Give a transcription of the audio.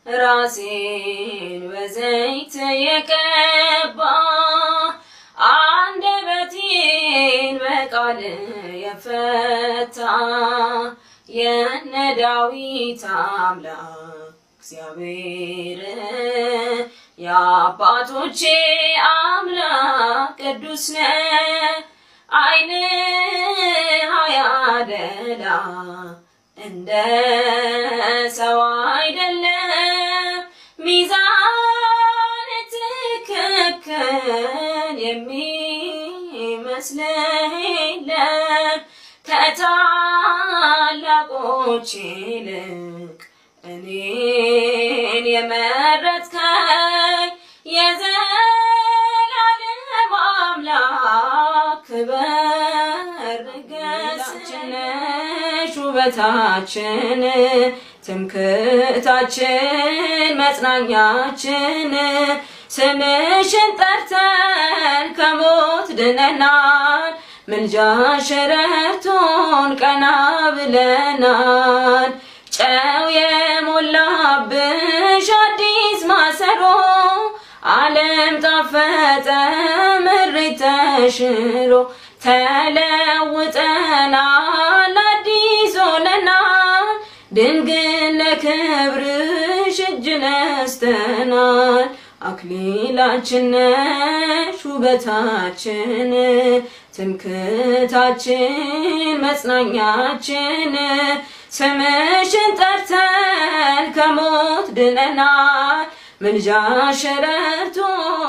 ራሴን በዘይት የቀባ አንደበቴን በቃል የፈታ የነ ዳዊት አምላክ እግዚአብሔር የአባቶቼ አምላክ ቅዱስ ነህ። ዓይንህ አያደላ እንደ ሰው አይደለም፣ ሚዛን ትክክል የሚመስልህ የለም። ከታላቆች ይልቅ እኔን የመረጥከኝ የዘላለም አምላክ ክበር ንገስችን ውበታችን ትምክህታችን መጽናኛችን ስምሽን ጠርተን ከሞት ድነናል። ምልጃሽ ረድቶን ቀና ብለናል። ጨው የሞላብሽ አዲስ ማሰሮ ዓለም ጣፈጠ ምሬት ተሽሮ ተለውጠናል አዲስ ሆነናል። ድንግል ለክብርሽ እጅ ነስተናል። አክሊላችን ነሽ ውበታችን ትምክህታችን መጽናኛችን ስምሽን ጠርተን ከሞት ድነናል። ምልጃሽ ረድቶን